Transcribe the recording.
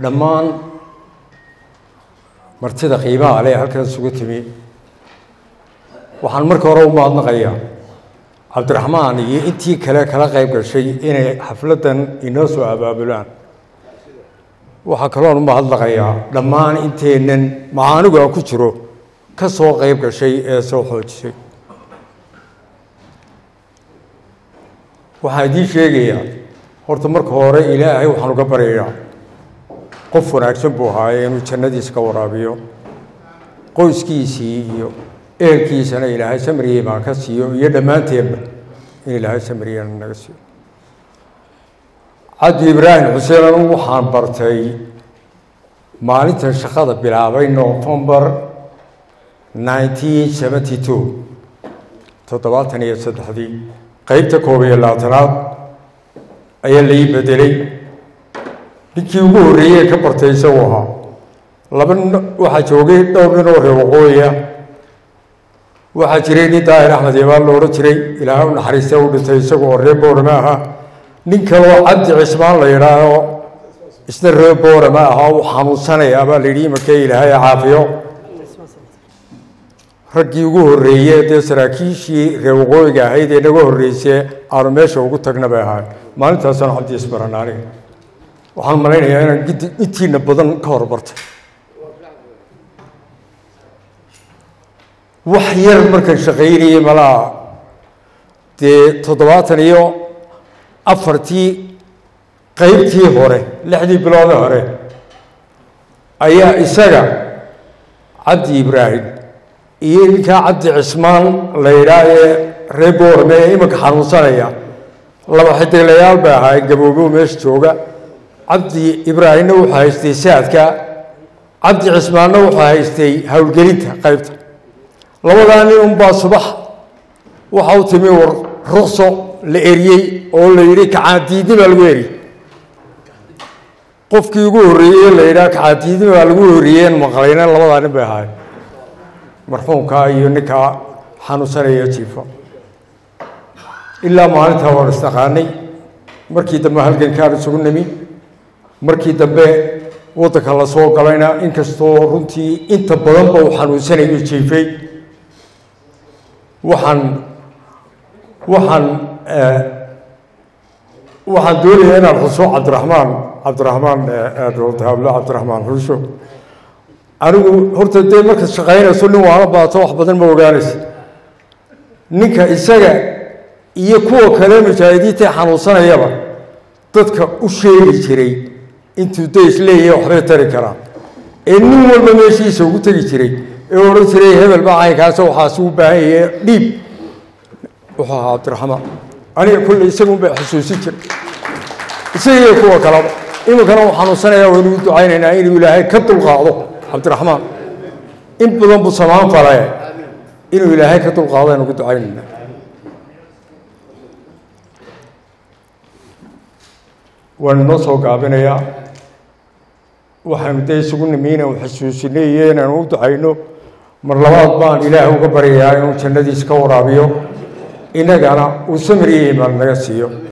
dhammaan martida qiimaha leh halkan isugu timi waxaan marka hore u mahadnaqayaa cabdiraxmaan iyo intii kale kala qayb gashay inay xafladdan inoo soo abaabulaan waxaa kaloon u mahadnaqayaa dhammaan inteennan macaanigu aan ku jiro ka soo qayb gashay ee soo xoojisay waxaan idiin sheegayaa horta marka hore ilaahay waxaan uga baryayaa qof wanaagsan buu ahaaye inuu jannadiisa ka waraabiyo qoyskiisii iyo ehelkiisana ilaahay samriye baa ka siiyo iyo dhammaanteenba in ilaahay samriyana naga siiyo cabdi ibraahim xuseen anu waxaan bartay maalintan shaqada bilaabay novembar nineteen seventy two toddobaatan iyo saddexdii qeybta koob iyo labaatanaad ayaa lai bedelay ninkii ugu horreeyey ka bartay isagu ahaa laba waxaa joogay dhowr nin oo reer waqooyiya waxaa jiray nin daahir axmed yabaal lo odhan jiray ilaahay u naxariista u dhintay isagu oo reer boorama ahaa nin kaloo cabdi cismaan la yidhaaho isna reer boorama ahaa u xanuunsanaya baa la yidhi imanka ilaahay caafiyo raggii ugu horreeye dee saraakiishii reer waqooyiga ahayd ee naga horreysee aanu meesha ugu tagna bay ahaay maalintaasaan cabdi isbaran aniga waxaan malaynayaa inaan gidi intiina badan ka horbartay wax yar markaan shaqaynayey malaa dee toddobaatan iyo afartii qeybtii hore lixdii biloodee hore ayaa isaga cabdi ibraahim iyo ninkaa cabdi cismaan la yidhaah ee reer boorme ee imanka xanuunsanaya laba xidiglayaal bay ahaayeen gaboobow meesha jooga cabdi ibraahimna wuxuu haystay saadka cabdi cismaanna wuxuu haystay howlgelinta qeybta labadaa nin unbaa subax waxa u timi war ruqso la eriyey oo la yidhi kacaandiidni baa lagu eriyey qofkii ugu horreeyey la yidhaha kacaandiidni baa lagu horreeyeen maqlayna labadaa nin bay ahaayeen marxuumkaa iyo ninkaa xanuunsanaya jiifa ilaa maalintaa waan isnaqaanay markii dambe halgankaan isugu nimi markii dambe waddanka la soo galayna inkastoo runtii inta badanba uu xanuunsanayo jiifay waxaan waxaan waxaan doonayaa inaan xuso cabdiraxmaan cabdiraxmaan dowladahablo cabdiraxmaan xusho anigu horta dee markaad shaqaynayso nin waala baato wax badan ma ogaanaysa ninka isaga iyo kuwa kale mujaahidiinta xanuunsanayaba dadka u sheegi jiray intuu days leeyahay waxbay tari karaan ee nin walba meeshiisa ugu tegi jiray ee odhan jiray hebel baa caynkaasa waxaas u baahan yahe dhiib wuxuu ahaa cabdiraxmaan aniga kulle isagun bay xusuusin jiray isaga iyo kuwa kaleba iminkana uu xanuunsanaya waynu u ducaynaynaa inuu ilaahay ka dulqaado cabdiraxmaan in badan buu samaan falaye inuu ilaahay ka dulqaado aynu ku ducaynaynaa waanu noo soo gaabinayaa waxaanu dee isugu nimi inaanu xasuusinay iyo inaanu u ducayno mar labaad baan ilaahay uga baryayaa inuu jannadiisa ka waraabiyo innagana uu samriye imaan naga siiyo